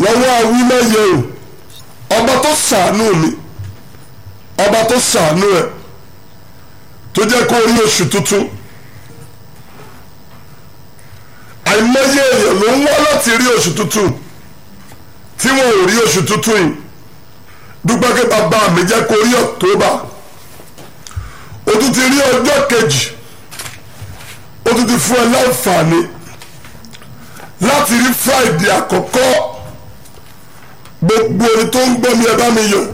lọ́wọ́ awílẹ̀yẹ o ọba tó ṣàánú mi ọba tó ṣàánú ẹ tó jẹ́ kó rí oṣù tuntun àìmọye èèyàn ló ń wá láti rí oṣù tuntun tí wọn ò rí oṣù tuntun yìí dúpẹ́ kí bàbá mi jẹ́ kó rí October o tún ti rí ọjọ́ kejì o tún ti fún ẹ láǹfààní láti rí Friday àkọ́kọ́ gbogbo ẹni tó ń gbọ́ mi ẹ bá mi yọ̀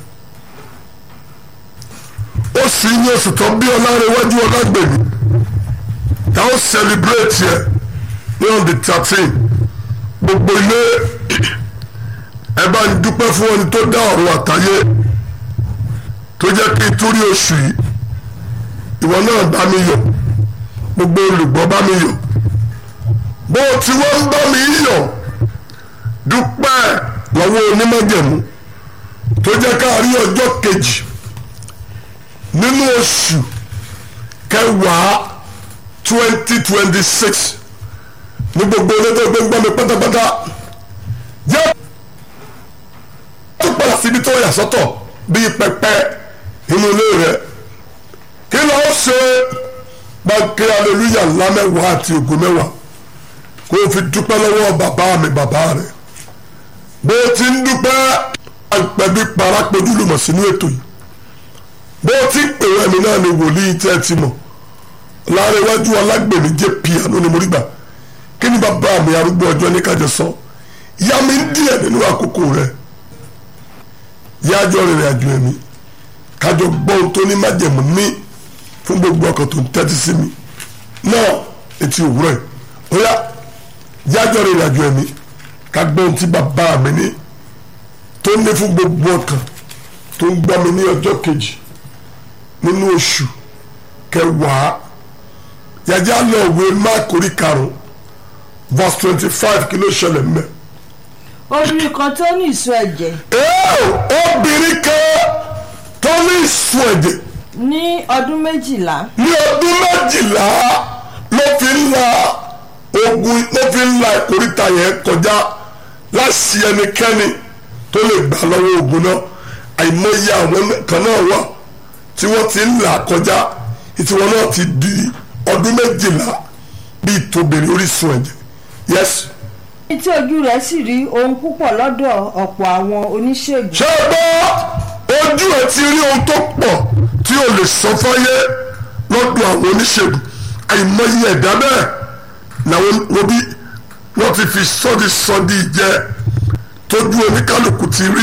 oṣù yìí ní oṣù tó bí ọlárẹ̀wájú ọlágbèmí tá ó celebrate yẹ ní on the thirteen gbogbo ilé ẹ bá ń dúpẹ́ fún ẹni tó dá ọ̀run àtayé tó jẹ́ kí n túrí oṣù yìí ìwọ náà bá mi yọ̀ gbogbo olùgbọ́ bá mi yọ̀ bó o ti wọ́n ń bá mi yọ̀ dúpẹ́ lọ́wọ́ onímọ̀jẹ̀mú tó jẹ́ ká rí ọjọ́ kejì nínú oṣù kẹwàá twenty twenty six ní gbogbo olédè gbẹ́ngbẹ́ mi pátápátá yẹ tó padà síbi tó yà sọ́tọ̀ bíi pẹpẹ inú ilé rẹ kí ló ṣe gbàgbé aleluya ńlá mẹ́wàá àti ògo mẹ́wàá kó o fi dúpẹ́ lọ́wọ́ bàbá mi bàbá rẹ bó o ti ń dúpẹ́ àpẹbí parapẹ̀dú lùmọ̀ sínú ètò yìí bó o ti ń pè wẹ́mi náà ni wòlíì tẹ́ ẹ ti mọ̀ láàrẹ̀wájú alágbèmí jẹ́ piano ni mo rí gbà kí ni bàbá mi arúgbó ọjọ́ ní kájọ sọ ìyá mi ń díẹ̀ nínú àkókò rẹ̀ yájọ́ rìnrìn àjò ẹ̀mí kájọ gbọ́ ohun tó ní májẹ̀mú ní fún gbogbo ọkàn tó ń tẹ́tí sí mi náà etí òwúrọ̀ yìí ó yá yájọ́ rìnrìn àjò ẹ̀mí ká gbọ́ ohun tí bàbá mi ní tó ní fún gbogbo ọkàn tó ń gbọ́ mi ní ọjọ́ kejì nínú oṣù kẹwàá yàjá lọ òwe máàkì orí karùn-ún verse twenty five kí ló ṣẹlẹ̀ mẹ́. obìnrin kan tó ní ìsun ẹ̀jẹ̀ ẹ́ẹ̀ obìnrin kan tó ní ìsun ẹ̀jẹ̀ ní ọdún méjìlá ní ọdún méjìlá ló fi ń la ogun ló fi ń la ìkórìtà yẹn kọjá láti ẹnikẹ́ni tó lè gbà lọ́wọ́ ogun náà àìmọye àwọn kan náà wà tí wọ́n ti ń là kọjá ìtiwọn náà ti di ọdún méjìlá bíi tóbìnrin orísun ẹ̀jẹ̀ yes ní tí ojú rẹ̀ sì rí ohun púpọ̀ lọ́dọ̀ ọ̀pọ̀ àwọn oníṣègùn ṣé o gbọ́ ojú ẹ̀ ti rí ohun tó pọ̀ tí o lè sọ fáyé lọ́dọ̀ àwọn oníṣègùn àìmọye ẹ̀dá bẹ́ẹ̀ làwọn òbí wọ́n ti fi sọ́ọ́dì sọ́ọ́dì jẹ tójú oníkálukú ti rí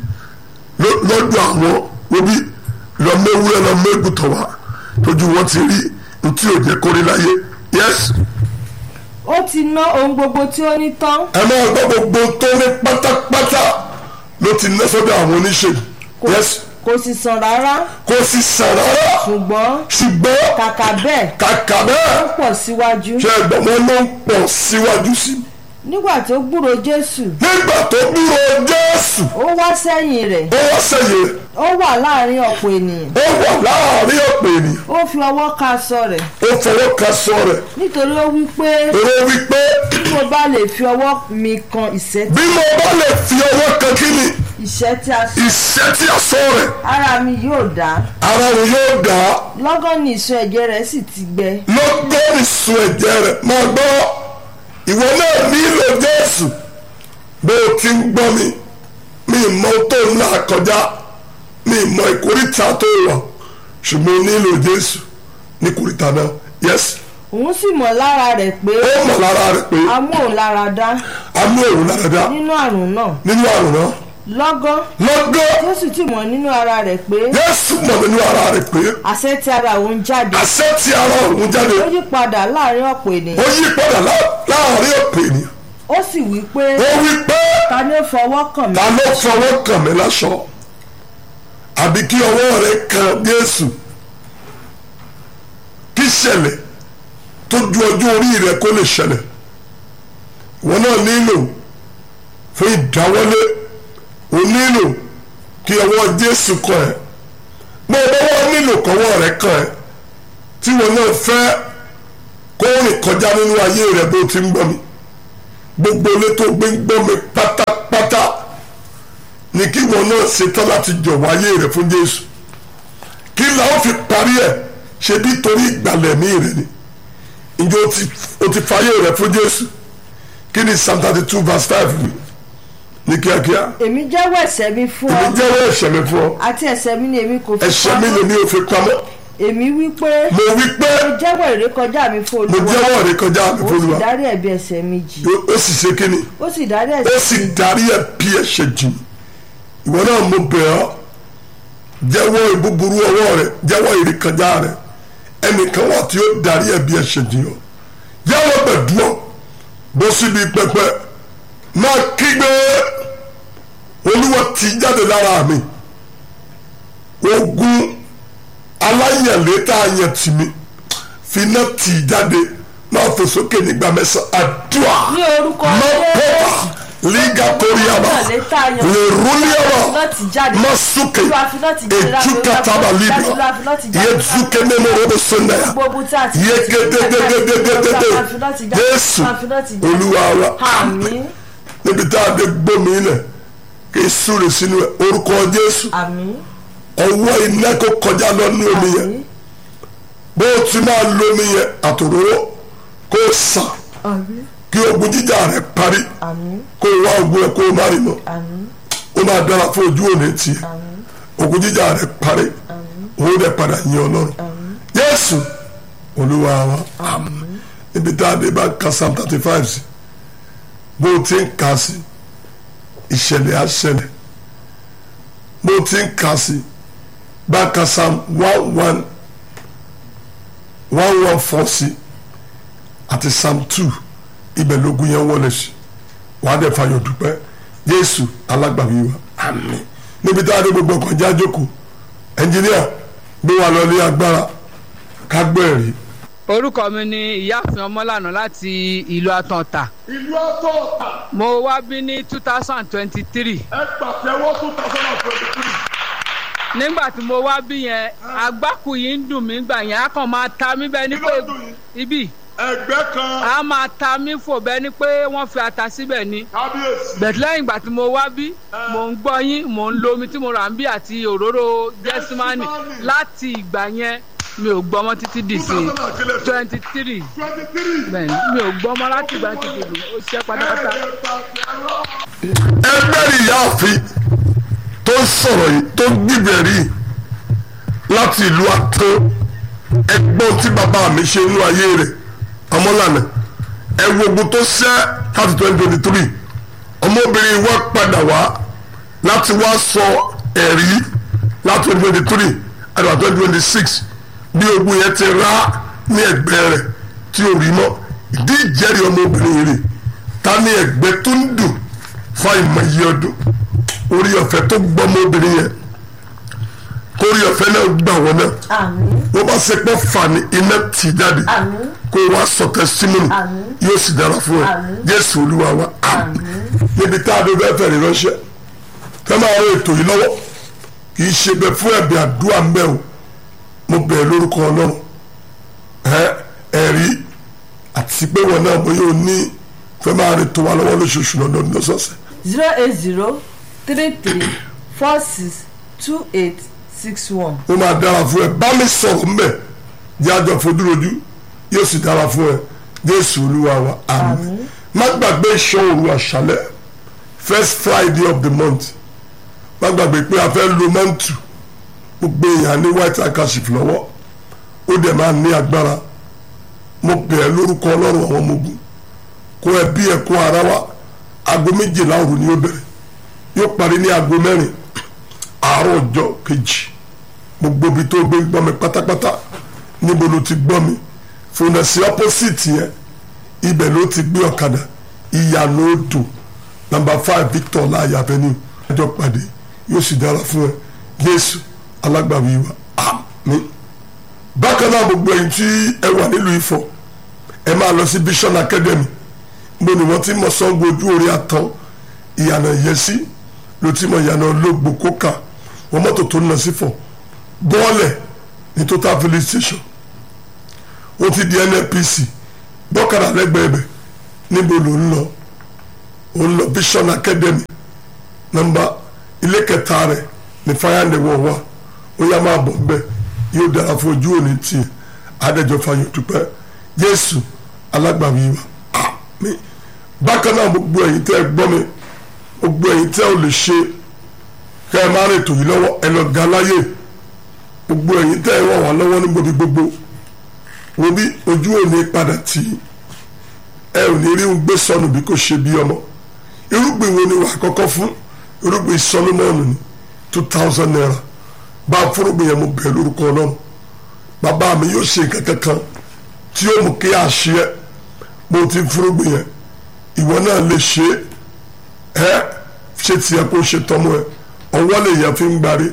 lọ- lọ́dọ̀ àwọn òbí lọ́mẹ́wúrẹ́ lọ́mẹ́gùtọ̀ wá tójú wọn ti rí ntí ò jẹ́ kórí láyé yes ó ti ná ohun gbogbo tí ó ní tán ẹ máa gbọ́ gbogbo tó ní pátápátá ló ti ná sọ́dọ̀ àwọn oníṣègùn kò- yes kò sì sàn rárá kò sì sàn rárá ṣùgbọ́n ṣùgbọ́n kàkà bẹ́ẹ̀ kàkà ó bẹ́ẹ̀ pọ̀ síwájú ṣe ẹgbẹ́ wọn ló ń pọ̀ síwájú sí i. nígbà tó gbúrò jésù nígbà tó dúró jésù ó wá sẹ́yìn rẹ̀ ó wá sẹ́yìn rẹ̀ ó wà láàrin ọ̀pọ̀ ènìyàn ó wà láàrin ọ̀pọ̀ ènìyàn ó fi ọwọ́ ka aṣọ rẹ̀ ó fọwọ́ ka sọ rẹ̀ nítorí ó wí pé èrò wípé bí mo bá lè fi ọwọ́ mi kan ìṣẹ́ bí mo bá lè fi ọwọ́ kan kí ni ìṣẹ́ tí a sọ ìṣẹ́ tí a sọ rẹ̀ ara mi yóò dá ara òun yóò dá lọ́gán ni ìsun ẹ̀jẹ̀ rẹ̀ sì ti gbẹ lọ́gbọ́n ìsun ẹ̀jẹ̀ rẹ̀ máa gbọ́ ìwọ náà nílò jésù bó o ti ń gbọ́ mi mi mọ tó ń là kọjá mi mọ ìkórìtà tó wà ṣùgbọ́n o nílò jésù ní ìkórìtà náà yes òun sì mọ̀ lára rẹ̀ pé ó mọ̀ lára rẹ̀ pé amóhùnláradá a mú òun dáadáa nínú àrùn náà nínú àrùn náà lọ́gán lọ́gọ́ jésù sì mọ̀ nínú ara rẹ̀ pé jésù mọ̀ nínú ara rẹ̀ pé àṣẹ tí ara òun jáde àṣẹ tí ara òun jáde ó yí padà láàrin ọ̀pọ̀ ó ènìyàn yí padà lá- láàrin ọ̀pọ̀ ènìyàn ó sì wí pé ó wí pé ta ni ó fọwọ́ kàn mí ta ló fọwọ́ kàn mí láṣọ àbí kí ọwọ́ rẹ kan Jésù kí ṣẹlẹ̀ tó ju ọjọ́ orí rẹ kó lè ṣẹlẹ̀ ìwọ náà nílò fún ìdáwọ́lé o nílò kí ọwọ́ Jésù kàn ẹ́ bó o bá wọ́n nílò kọ́wọ́ rẹ kàn ẹ́ tí ìwọ náà fẹ́ kó rìn kọjá nínú ayé rẹ bó o ti ń gbọ́ mi gbogbo ilé tó gbé ń gbọ́ mi pátápátá ni kí wọn náà ṣetán láti jọ̀wọ́ ayé rẹ̀ fún jésù kí làwọn fi parí ẹ̀ ṣe bí torí ìgbàlẹ̀ mí rẹ̀ ni ǹjẹ́ o ti o ti fayé rẹ̀ fún jésù kí ni psalm thirty two verse five wí ní kíákíá èmi jẹ́wọ́ ẹ̀ṣẹ̀ mi fún ọ èmi jẹ́wọ́ ẹ̀ṣẹ̀ mi fún ọ àti ẹ̀ṣẹ̀ mi ni èmi kò fi ẹ̀ṣẹ̀ mi pamọ́. lèmi ò fi pamọ́ èmi wí pé mo wí pé mo jẹ́wọ́ ìrékọjá mi fún mo olúwa jẹ́wọ́ rẹ̀ kọjá mi ó fún sì Olúwa dárí ẹ̀bi ẹ̀ṣẹ̀ mi jì ó sì ṣe kí ni ó sì dárí ó ẹ̀ṣẹ̀ sì mi jì darí ẹ̀ bí ẹ̀ṣẹ̀ jìn ìwọ náà mo bẹ̀ ọ́ jẹ́wọ́ ìbúburú ọwọ́ rẹ̀ jẹ́wọ́ ìrékọjá rẹ̀ ẹnìkan wà tí ó darí ẹ̀ bí ẹ̀ṣẹ̀ jìn ọ́ jẹ́wọ́ gbẹ̀dúọ̀ bó síbi pẹpẹ máa kígbe olúwa ti jáde lára mi ogun aláyẹ̀lé tá a yẹ̀ tì mí finá tì í jáde máa fò sókè nígbà mẹ́sàn-án àdúrà ní orúkọ má pọ́pà liga toriaba lè rúliaba láti jáde má súkè Olúwa fi láti jáde láti ejuka taba libra Olúwa fi láti jáde yé láti zuke nínú robo sundaya gbogbo tí a ti yé gédégédégédégédé Olúwa fi láti jáde Jésù Olúwa fi láti jáde. olúwa wa àmín níbi tá a dé gbómi ilẹ̀ kí n súre sínú ẹ̀ orúkọ Jésù àmín ọwọ́ iná kó kọjá lọ ní omi yẹn àmín bó o ti máa lómi yẹn àtòróró kó o sàn àmín kí ogun jíjà rẹ parí àmín kó o wá ogun ẹ kó o má rí mọ́ àmín ó máa dára fún ojú òní tiẹ̀ àmín ogun jíjà rẹ parí òun dẹ̀ padà yin ọlọ́run Jésù olúwa wa àmín níbi tá a dé bá ka psalm thirty five sí bó o ti ń kà sí ìṣẹ̀lẹ̀ á ṣẹlẹ̀ bó o ti ń kà sí bá ka psalm one one one one four sí àti psalm two ibẹ̀ lógun yẹn wọlé sí wàá dẹ̀ fayọ̀ dúpẹ́ Jésù alágbàwí wa àmín níbi tá a dé gbogbo ọkọ̀ já jókòó ẹnjìníà gbé wa lọ ní agbára ká gbọ́ ẹ̀rí. orúkọ mi ni ìyáàfin ọmọlànà láti ìlú àtọ̀ǹtà ìlú àtọ̀ọ̀tà mo wá bí ní two thousand twenty three ẹ pàtẹ́wọ́ two thousand and twenty three. nígbà tí mo wá bí yẹn agbákù yìí ń dùn mí gbà yẹn á kàn máa ta mí bẹ́ẹ̀ ni Kí pé ló dùn yín? ibi ẹgbẹ́ kan á máa ta mí fò bẹ́ẹ̀ ni pé wọ́n fi ata síbẹ̀ ni kábíyèsí. bẹ̀tẹ̀ lẹ́yìn ìgbà tí mo wá bí mò ń gbọ́ yín mò ń lo omi tí mo rà ń bí àti òróró jẹ́símánì Gẹ́símánì. láti ìgbà yẹn mi ò gbọ́mọ títí dì sí twenty three twenty three. bẹ́ẹ̀ ni mi ò gbọ́mọ láti ìgbà tí kò dùn ó ṣiṣẹ́ pátápátá. ẹgbẹ́ ìyáàfin tó ń sọ̀rọ̀ yìí tó ń gbìbẹ̀ rí láti ìlú àtọ́ ẹgbọ́n tí bàbá mi ṣe inú ayé rẹ̀ ọmọlànà ẹ̀wọ̀gbọ̀n tó ṣẹ́ láti twenty twenty three ọmọbìnrin wa padà wá láti wá sọ ẹ̀rí láti twenty twenty three àdàbà twenty twenty six bí ogun yẹn ti rá ní ẹ̀gbẹ́ rẹ̀ tí ò rí mọ́ ìdí ìjẹ́rìí ọmọbìnrin rẹ̀ ta ní ẹ̀gbẹ́ tó ń dùn fún àìmọye ọdún orí ọ̀fẹ́ tó gbọ́ ọmọbìnrin yẹn kórí ọ̀fẹ́ náà gbà wọ́n náà àmín wọ́n bá ṣe pé fani iná tì jáde àmín kó wá sọ tẹsítímọ́nì Àmín. yóò sì dára fún ẹ Àmín. jésù olúwa wa àmín níbi tá a dé bẹ́ẹ̀ fẹ̀rẹ̀ ránṣẹ́ fẹ́ máa rọ ètò yìí lọ́wọ́ kì í ṣe bẹ́ẹ̀ fún ẹ̀bẹ̀ àdúrà ń bẹ̀ o mo bẹ̀ lórúkọ ọlọ́run ẹ ẹ̀rí àti pé wọn náà bóyá o ní fẹ́ máa rè tó wa lọ́wọ́ lóṣooṣù lọ́dọọdún lọ́sọ̀ọ̀sẹ̀ zero eight zero three three four six two eight six one. ó máa dára fún ẹ bá mi sọ̀rọ̀ mbẹ̀ jẹ́ àjọ fojúrojú yóò sì dára fún ẹ jésù olúwa wa àmín má gbàgbé ìṣọ́ òru àṣálẹ́ first friday of the month má gbàgbé pé a fẹ́ lo mọ́ǹtù gbogbo èèyàn ní white handkerchief lọ́wọ́ ó dẹ̀ máa ní agbára mo bẹ̀ ẹ́ lórúkọ ọlọ́run àwọn ọmọ ogun kó ẹbí ẹ kó ara wa aago méjìlá òru ni ó bẹ̀rẹ̀ yóò parí ní aago mẹ́rin àárọ̀ ọjọ́ kejì gbogbo ibi tó gbé gbọ́ mi pátápátá níbo ló ti gbọ́ mi fúnẹ̀sì opposite yẹn ibẹ̀ ló ti gbé ọ̀kadà ìyànà odò nàmbà five victor láàyè avenue ẹjọ́ pàdé yóò sì dára fún ẹ jésù alágbàwí wa àmín bákan náà gbogbo ẹ̀yin tí ẹ wà nílùú ifọ̀ ẹ máa lọ sí vision academy mo ní wọ́n ti mọ̀ sọ́ngbó ojú orí àtọ́ ìyànà ìyẹsí ló ti mọ̀ ìyànà olóògbò kókà wọ́n mọ́tò tó ń lọ sí fọ̀ bọ́ọ̀lẹ̀ ní total filling station ó ti di nnpc bọ́kàrà lẹ́gbẹ̀ẹ́ bẹ̀ níbo ló ń lọ ó ń lọ vision academy nọ́mbà ilé kẹta rẹ̀ ní fáyàndé wọ̀ wá ó yá máa bọ̀ nbẹ yóò dára fún ojú òní tiẹ̀ adẹ́jọ́ fayọ̀ dúpẹ́ jésù alágbàwí wa àmín bákan náà gbogbo ẹ̀yin tẹ́ ẹ gbọ́ mi gbogbo ẹ̀yin tẹ́ ò lè ṣe kẹ́ ẹ máa rìn tòyí lọ́wọ́ ẹ lọ ga láyè gbogbo ẹ̀yin tẹ́ ẹ wà wá lọ́wọ́ ní gbòbí gbogbo wo bí ojú òní padà tì í ẹ ò ní rí un gbé sọnù bí kò ṣe bí ọmọ irúgbìn wo ni wà á kọ́kọ́ fún irúgbìn solomoni ni two thousand naira bá a fúrúgbìn yẹn mo bẹ̀ lórúkọ ọlọ́run bàbá mi yóò ṣe nǹkan kankan tí yóò mú kí àṣẹ mo ti fúrúgbìn yẹn ìwọ náà lè ṣe é ẹ ṣe tiẹ̀ kó ṣe tọmọ ẹ ọwọ́ lè yẹn fi ń gbárí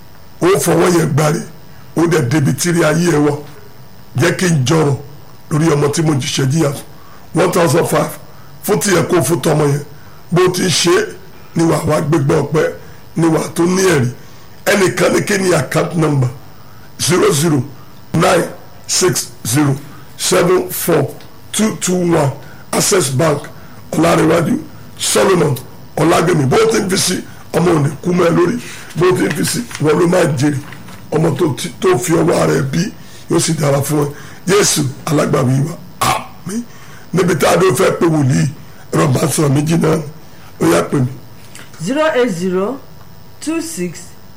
ó fọwọ́ yẹn gbárí ó dẹ̀ débi tírí ayé ẹ wọ jẹ́ kí n jọrọ̀ lórí ọmọ tí mo jìṣẹ́ jìyà one thousand five fún tiẹ̀ kó fún tọmọ yẹn bó ti ṣe é ni wàá wá gbégbá ọpẹ́ ni wàá tó ní ẹ̀rí ẹnìkan ní kí ni account number zero zero nine six zero seven four two two one access bank ọ̀làríwájú solomon ọ̀làgbẹ̀mí bó ti ń fi sí ọmọ òní kú mẹ́ lórí bó ti ń fi sí wọn ló máa jèrè ọmọ tó ti- tó fi ọwọ́ rẹ̀ bí yóò sì dára fún ẹ yéésù alágbàwí wa àmín níbi tá a dó fẹ́ pé wòlíì ẹ̀rọ bá sọ̀rọ̀ méjì náà ni ó yá pè mí zero eight zero two six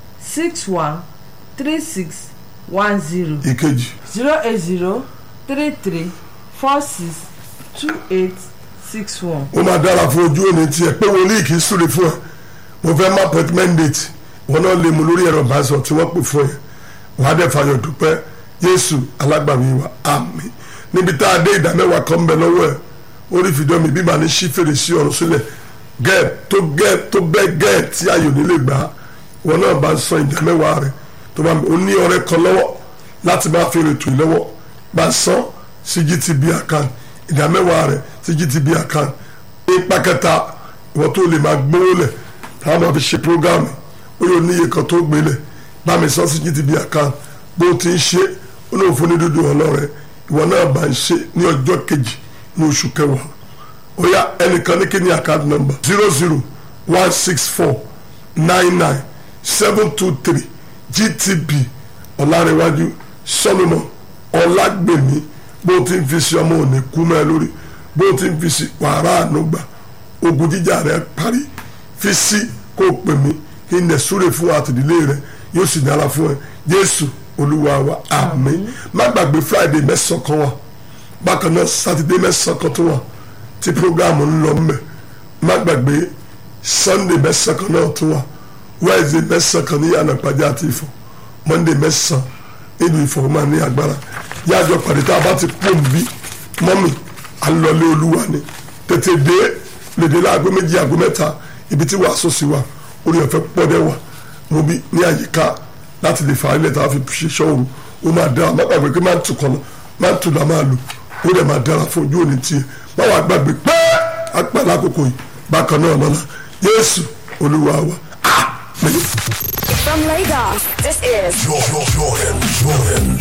six one three six one zero ìkejì zero eight zero three three four six two eight six one. ó máa dára fún ojú òní tiẹ̀ pé wòlíì kì í súre fún ẹ mo fẹ́ má appointment date wọn náà lè mú lórí ẹ̀rọ ìbánisọ̀ tí wọ́n pè fún ẹ wàá dẹ̀ fàyọ̀ dúpẹ́ yéésù alágbàwí wa àmín níbi tá a dé ìdámẹ́wàá kan ń bẹ lọ́wọ́ ẹ orí fìdí omi bíbá ní sí fèrèsé ọ̀run sílẹ̀ gẹ́ẹ̀ tó gẹ́ẹ̀ tó bẹ́ẹ̀ gẹ́ẹ̀ tí ayò nílé gbà á wọn náà bá ń san ìdámẹ́wàá rẹ tó bá ó ní ọ̀rẹ́ kan lọ́wọ́ láti máa fi rètò ìlọ́wọ́ bá san sí GTB account ìdámẹ́wàá rẹ sí GTB account ipa kẹta ìwọ tó lè máa gbówó lẹ̀ táwọn máa fi ṣe programme ó yóò níye kan tó gbélé bá mi sọ sí GTB account bó ti ń ṣe ó náà fún ní dúdú ọlọ́rẹ̀ ìwọ náà bá ń ṣe ní ọjọ́ kejì ní oṣù kẹwàá ó yá ẹnìkan ní kí ni account number zero zero one six four nine nine seven two three GTB ọ̀làrẹ̀wájú Solomon ọ̀làgbèmí bó ti ń fi sí ọmọ òní kú mẹ́ lórí bó ti ń fi sí wàrà ànúgbà ogun jíjà rẹ parí fi sí kó o pè mí kí n lè súre fún àtìdílé rẹ yóò sì dára fún ẹ Jésù Olúwa wa àmín má gbàgbé Friday mẹ́sàn-án kan wà bákan náà Saturday mẹ́sàn-án kan tó wà tí programu ń lọ mbẹ má gbàgbé Sunday mẹ́sàn-án kan náà tó wà Wednesday mẹ́sàn-án kan ní yànnà pàjá àti Ifọ̀ Monday mẹ́sàn-án nílùú Ifọ̀ máa ní agbára yájọ pàdé tá a bá ti pò ń bí mọ́mì alọ́lé olúwa ni tètè dé lèdè láago méjì aago mẹ́ta ibi tí wàásù sí wa orí ọ̀fẹ́ pọ́dẹ́ wà mo bí ní àyíká láti lè fà á ilẹ̀ tá a fi ṣe ṣọ́ọ̀rù ó máa dára má gbàgbé pé máa ń tukọ̀ lọ máa ń tùlà máa lò ó dẹ̀ máa dára fún ojú òní tiẹ̀ má wàá gbàgbé pé apá lákòókò yìí bákan náà lọ́la Jésù olúwa wa àmín. From Lagos, this is Jordan, Jordan, Jordan.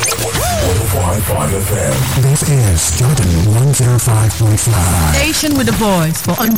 105.5 FM. This is Jordan 105.5. Station with a voice for